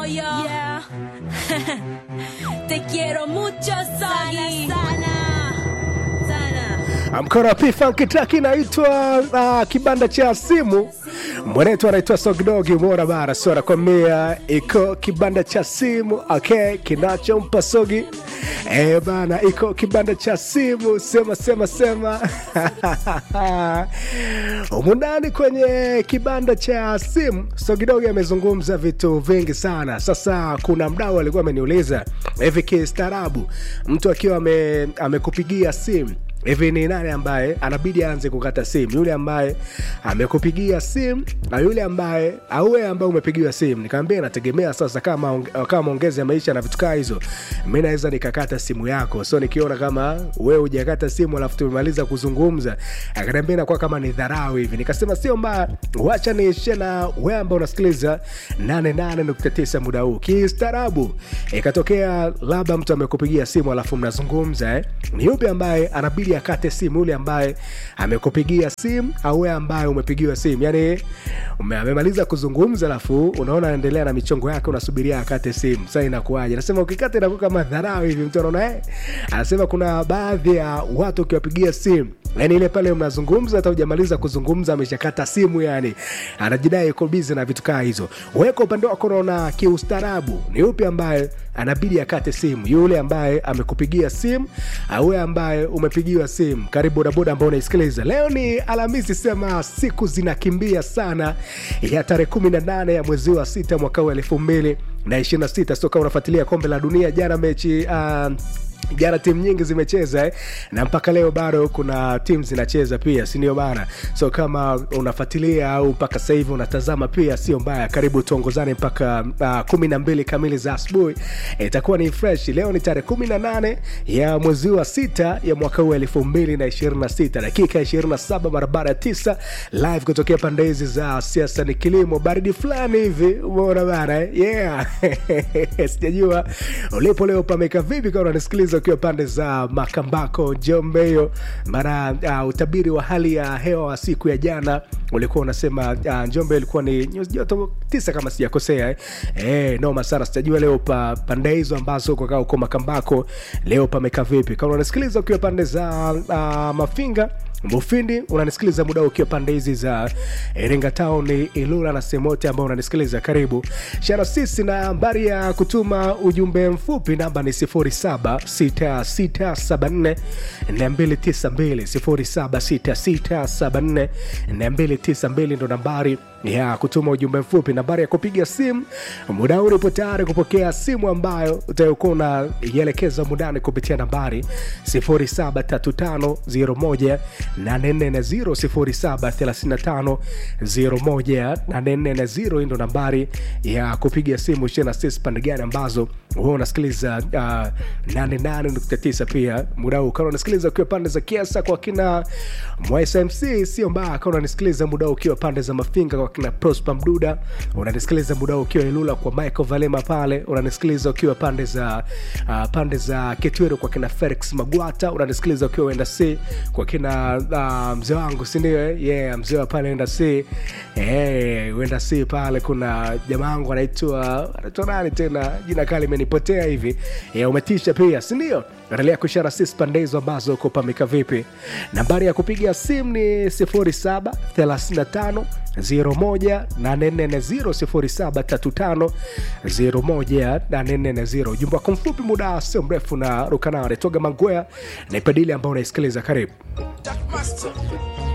moyo. Yeah. Te quiero mucho, Soggy. Sana, sana. sana. mkono wa P-Funk track inaitwa uh, kibanda cha simu mwenetu anaitwa Sogdogi mora bara so anakwambia iko kibanda cha simu okay kinachompa Sogi eh bana iko kibanda cha simu sema sema sema humu ndani kwenye kibanda cha simu Sogdogi amezungumza vitu vingi sana sasa kuna mdau alikuwa ameniuliza hivi kistaarabu mtu akiwa ame, amekupigia simu hivi ni nani ambaye anabidi aanze kukata simu yule ambaye amekupigia simu na yule ambaye au wewe ambaye umepigiwa simu nikamwambia inategemea sasa kama onge- kama maongezi ya maisha na vitu kaa hizo mi naweza nikakata simu yako so nikiona kama wewe hujakata simu alafu tumemaliza kuzungumza akaniambia inakuwa kama ni dharau hivi nikasema sio mbaya wacha niishie na wewe ambao unasikiliza 88.9 muda huu kistaarabu ikatokea labda mtu amekupigia simu alafu mnazungumza eh? ni yupi ambaye anabidi akate simu yule ambaye amekupigia simu au wewe ambaye umepigiwa simu yani ume- amemaliza kuzungumza alafu unaona anaendelea na michongo yake unasubiria akate simu sasa inakuwaje nasema ukikata inakuwa kama dharau hivi mtu anaona eh? anasema kuna baadhi ya watu ukiwapigia simu yani ile pale mnazungumza hata ujamaliza kuzungumza ameshakata simu yani anajidai iko bizi na vitu kaa hizo weka upande wako unaona kiustaarabu ni upi ambaye anabidi akate simu yule ambaye amekupigia simu au wewe ambaye umepigiwa simu karibu bodaboda ambao unaisikiliza leo ni alhamisi sema siku zinakimbia sana ya tarehe 18 ya mwezi wa sita mwaka huu elfu mbili na 26 sio kama unafuatilia kombe la dunia jana mechi uh, jana timu nyingi zimecheza eh? na mpaka leo bado kuna timu zinacheza pia sindio bana so kama unafuatilia au mpaka sasa hivi unatazama pia sio mbaya karibu tuongozane mpaka uh, kumi na mbili kamili za asubuhi itakuwa ni fresh leo ni tarehe kumi na nane ya mwezi wa sita ya mwaka huu elfu mbili na ishirini na sita dakika ishirini na saba barabara ya tisa live kutokea pande hizi za siasa ni kilimo baridi fulani hivi umeona bana eh? yeah sijajua ulipo leo pameka vipi kama unanisikiliza ukiwa pande za makambako njombe hiyo mara uh, utabiri wa hali ya hewa wa siku ya jana ulikuwa unasema uh, njombe ilikuwa ni nyuzi joto tisa kama sijakosea eh. Eh, noma sana sitajua leo pa pande hizo ambazo uko kaa uko makambako leo pameka vipi kama unanisikiliza ukiwa pande za uh, mafinga mufindi unanisikiliza muda huu ukiwa pande hizi za iringa town ilula na sehemu yote ambao unanisikiliza karibu shara sisi na nambari ya kutuma ujumbe mfupi namba ni 076674 292 ndo nambari ya kutuma ujumbe mfupi nambari ya kupiga simu muda huu ulipo tayari kupokea simu ambayo utakuwa unaielekeza mudani kupitia nambari 073501 073501 ndo nambari ya kupiga simu shena sisi pande gani ambazo huwa unasikiliza uh, 88.9 pia muda huu kama unasikiliza ukiwa pande za kiasa kwa kina mwsmc sio mbaya kama unanisikiliza muda huu ukiwa pande za mafinga kwa kina prosper mduda unanisikiliza muda huu ukiwa ilula kwa michael valema pale unanisikiliza ukiwa pande za uh, pande za ketwero kwa kina felix magwata unanisikiliza ukiwa wenda c kwa kina uh, mzee wangu sindio eh? yeah, mzee wa pale wenda c hey, wenda c pale kuna jamaa wangu anaitwa anaitwa nani tena jina kali imenipotea hivi yeah, umetisha pia sindio endelea kushara sisi pande hizo ambazo uko pamika vipi nambari ya kupiga simu ni 07 35 01350 ujumbe wako mfupi muda sio mrefu na rukanao anatoga mangwea na ipadili ambao unaisikiliza karibu Jack Master.